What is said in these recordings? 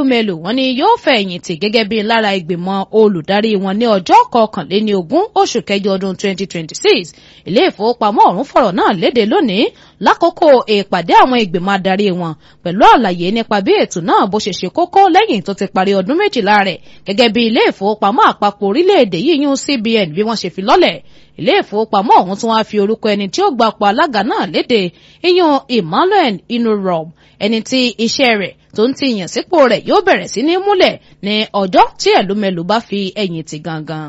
Elumelu wọ́n ní yóò fẹ̀yìntì gẹ́gẹ́ bí lára ìgbìmọ̀ olùdarí wọn ní ọjọ́ kọkànléní ogún oṣù kẹjọ ọdún 2026 ilé ìfowópamọ́ ọ̀hún fọ̀rọ̀ náà léde lónìí lákòókò ìpàdé àwọn ìgbìmọ̀ adarí wọn pẹ̀lú àlàyé nípa bí ètò náà bó ṣe ṣe kókó lẹ́yìn tó ti parí ọdún méjìlá rẹ̀ gẹ́gẹ́ bí ilé ìfowópamọ́ àpapọ̀ orílẹ̀-èdè yìí yún CBN bí wọ́n ṣe fi lọ́lẹ̀ ilé ìfowópamọ́ ọ̀hún tún wá fi orúkọ ẹni tí ó gbapò alága náà léde iyún Emmanuel Inurom ẹni tí iṣẹ́ rẹ̀ tó ń ti yàn sípò rẹ̀ yóò bẹ̀rẹ̀ sí ní múlẹ̀ ní ọjọ́ tí ẹ̀lúmẹ̀lú bá fi ẹ̀yìn tì gangan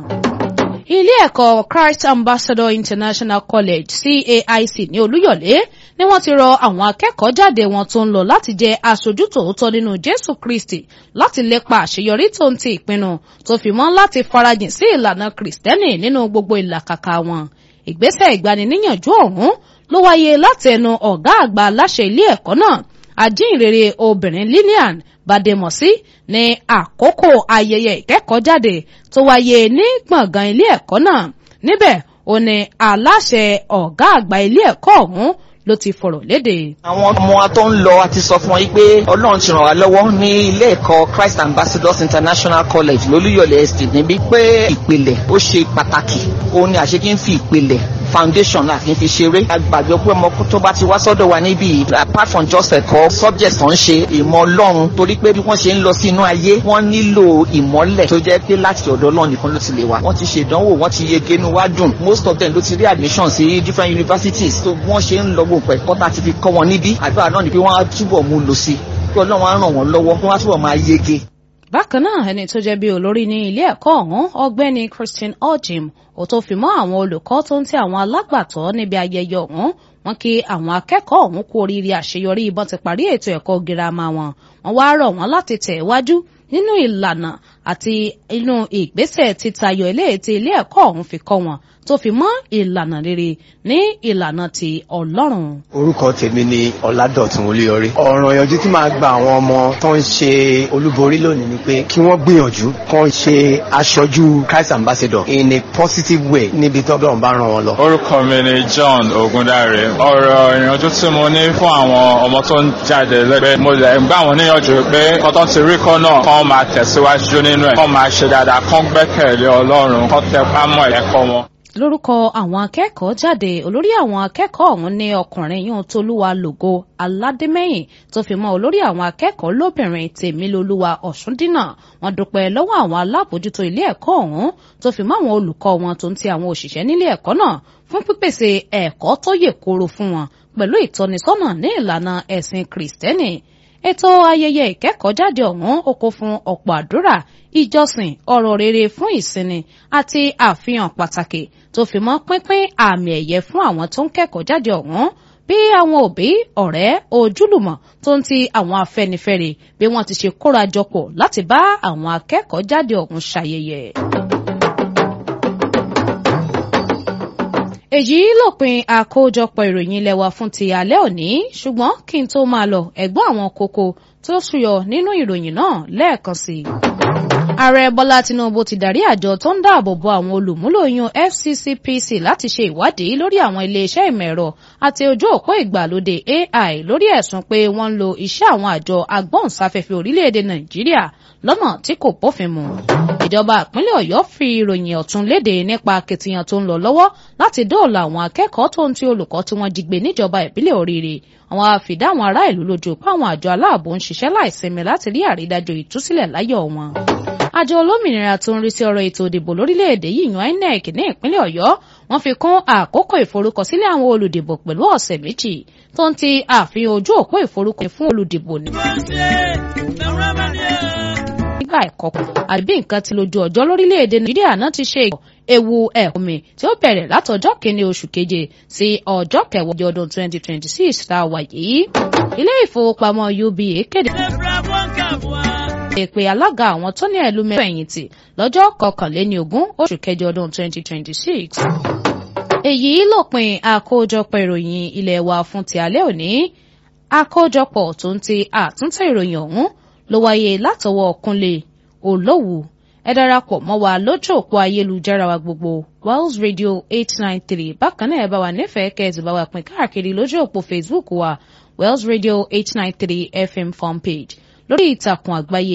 ilé ẹ̀kọ́ Christ Ambassador International College CAIC ní Olúyọ̀lé ni wọ́n ti rọ àwọn akẹ́kọ̀ọ́ jáde wọn tó ń lọ láti jẹ́ aṣojú tòótọ́ nínú Jésù Kristi láti lépa àṣeyọrí tó ń ti ìpinnu tó fi mọ́ láti farajìn sí ìlànà Kristẹni nínú gbogbo ìlàkàkà wọn ìgbésẹ̀ ìgbaniníyànjú ọ̀hún ló wáyé láti ẹnu ọ̀gá àgbà aláṣẹ ilé ẹ̀kọ́ náà ajínrere obìnrin Lillian Bademọsí ní àkókò ayẹyẹ ìkẹ́kọ̀ọ́jáde tó wáyé ní gbọ̀ngàn ilé ẹ̀kọ́ náà níbẹ̀ ó ní aláṣẹ ọ̀gá àgbà ilé ẹ̀kọ́ ọ̀hún ló ti fọ̀rọ̀ léde. àwọn ọmọ wa tó ń lọ a ti sọ fún wọn pé ọlọ́run ti ràn wá lọ́wọ́ ní ilé ẹ̀kọ́ Christ Ambassadors International College lólúyọ̀lé estate níbi pé ìpìlẹ̀ ó ṣe pàtàkì òun ni àṣekí ń fi ìpìlẹ̀ foundation náà kì í fi ṣeré. àgbàgbé pé ọmọ tó bá ti wá sọ́dọ̀ wa níbí apart from just ẹ̀kọ́ subject tó ń ṣe ìmọ̀ ọlọ́run torí pé bí wọ́n ṣe ń lọ sí inú ayé wọ́n nílò ìmọ́lẹ̀ tó jẹ́ pé láti ọ̀dọ̀ ọlọ́run nìkan ló ti lè wá. wọ́n ti ṣe ìdánwò wọ́n ti yege inú wá dùn most of them ló ti rí admission sí different universities tó wọ́n ṣe ń lọ gbogbo ẹ̀kọ́ tá a ti fi kọ́ wọn níbí àdúrà náà ni pé wọ́n á túbọ̀ mú lò sí pé ọlọ́run á ràn wọ́n lọ́wọ́ wọ́n á túbọ̀ máa yege bákan náà ẹni tó jẹ́ bí olórí ní ilé ẹ̀kọ́ ọ̀hún ọ̀gbẹ́ni Christian Ojim ó tó fi mọ́ àwọn olùkọ́ tó ń tẹ àwọn alágbàtọ́ níbi ayẹyẹ ọ̀hún wọ́n kí àwọn akẹ́kọ̀ọ́ ọ̀hún kú oríire àṣeyọrí ìbọn ti parí ètò ẹ̀kọ́ girama wọn wọ́n wá rọ̀ wọ́n láti tẹ̀ wájú nínú ìlànà àti inú ìgbésẹ̀ títayọ eléyìí tí ilé ẹ̀kọ́ ọ̀hún fi kọ́ wọn tó fi mọ́ ìlànà rere ní ìlànà ti Ọlọ́run. orúkọ tèmi ni Ọládọ̀tun Olúyọrí ọ̀ràn ìyànjú tí máa gba àwọn ọmọ tó ń ṣe olúborí lónìí ni pé kí wọ́n gbìyànjú kán ṣe aṣojú Christ Ambassador in a positive way níbi tó bẹ́ẹ̀ bá ràn wọ́n lọ. orúkọ mi ni John Ogundare ọ̀rọ̀ ìyànjú tí mo ní fún àwọn ọmọ tó ń jáde lẹ́gbẹ́ mo lè gbà wọ́n níyànjú pé kọ́tọ́ ti rí kọ́ náà kán máa tẹ̀síwájú nínú ẹ̀ kán máa ṣe dáadáa kán gbẹ́kẹ̀lé Ọlọ́run kán tẹpá mọ́ ẹ̀kọ́ wọn lórúkọ àwọn akẹ́kọ̀ọ́ jáde olórí àwọn akẹ́kọ̀ọ́ ọ̀hún ní ọkùnrin yóò tolúwa lògo aládémẹ́yìn tó fi mọ́ olórí àwọn akẹ́kọ̀ọ́ lóbìnrin tèmílolúwa ọ̀ṣúndínà wọ́n dúpẹ́ lọ́wọ́ àwọn alábòójútó ilé ẹ̀kọ́ ọ̀hún tó fi mọ́ àwọn olùkọ́ wọn tó ń ti àwọn òṣìṣẹ́ nílé ẹ̀kọ́ náà fún pípèsè ẹ̀kọ́ tó yè kooro fún wọn pẹ̀lú ìtọ́nisọ́nà ní ìlànà ẹ̀sìn kìrìsìtẹ́nì ètò ayẹyẹ ìkẹ́kọ̀ọ́jáde ọ̀hún ó kún fún ọ̀pọ̀ àdúrà ìjọsìn ọ̀rọ̀ rere fún ìsinmi àti àfihàn pàtàkì tó fi mọ́ pínpín àmì ẹ̀yẹ fún àwọn tó ń kẹ́kọ̀ọ́ jáde ọ̀hún bí àwọn òbí ọ̀rẹ́ ojúlùmọ̀ tó ń ti àwọn afẹ́nifẹ́re bí wọ́n ti ṣe kóra jọpọ̀ láti bá àwọn akẹ́kọ̀ọ́ jáde ọ̀hún ṣayẹyẹ. èyí lópin àkójọpọ̀ ìròyìn ilé wa fún ti alẹ́ òní ṣùgbọ́n kí n tó máa lọ ẹ̀gbọ́n àwọn kókó tó ṣúyọ nínú ìròyìn náà lẹ́ẹ̀kan sí i. ààrẹ bọ́lá tinubu ti darí àjọ tó ń dáàbò bo àwọn olùmúlò yún fccpc láti ṣe ìwádìí lórí àwọn iléeṣẹ́ ìmọ̀ ẹ̀rọ àti ojú òpó ìgbàlódé ai lórí ẹ̀sùn pé wọ́n ń lo iṣẹ́ àwọn àjọ agbóhùnsáfẹ́fẹ́ orílẹ̀-èdè nàìjíríà lọ́nà tí kò bófin mu ìjọba ìpínlẹ̀ ọ̀yọ́ fi ìròyìn ọ̀tún léde nípa akitiyan tó ń lọ lọ́wọ́ láti dóòlà àwọn akẹ́kọ̀ọ́ tó ń ti olùkọ́ tí wọ́n jí gbé níjọba ìbílẹ̀ oríire àwọn àfìdá àwọn ará ìlú lójú pé àwọn àjọ aláàbò ń ṣiṣẹ́ láìsinmi láti rí àrídájọ ìtúsílẹ̀ láyọ̀ wọn. àjọ olómìnira tó ń rí sí ọ̀rọ̀ ètò ìdìbò lórílẹ̀‐èdè yìí yan INEC ní ìpínlẹ̀ ọ̀yọ́ wọ́n fi kún àkókò ìforúkọsílẹ̀ àwọn olùdìbò pẹ̀lú ọ̀sẹ̀ méjì tó ń ti àfihàn ojú òpó ìforúkọ fún olùdìbò ní nígbà ẹ̀kọ́ àbí nǹkan ti lójú ọjọ́ lórílẹ̀‐èdè nàìjíríà náà ti ṣe ewu ẹ̀kúnmi tí ó bẹ̀rẹ̀ látọjọ́ kìíní oṣù keje sí ọjọ́ kẹwàá ọdún 2026 tá a wà yìí. ilé ìfowópamọ́ UBA kéde èpè alága àwọn tó ní ẹ̀lú mẹ́fẹ̀yìntì lọ́jọ́ kọkànléní ogún oṣù kẹjọ ọdún 2026. èyí lópin àkójọpọ̀ ìròyìn ilé wa fún ti alẹ́ òní àkójọpọ̀ tó ń ti àtúntẹ̀ ìròyìn ọ̀hún ló wáyé látọwọ́ Kúnlé Olówù ẹ darapọ̀ mọ́ wa lójú òpó ayélujára wa gbogbo Wells Radio eight nine three bákan náà ẹ bá wa nífẹ̀ẹ́ kẹ́ẹ̀sì bá wa pín káàkiri lójú òpó Facebook wa Wells Radio eight nine three FM fan page lórí ìtàkùn àgbáyé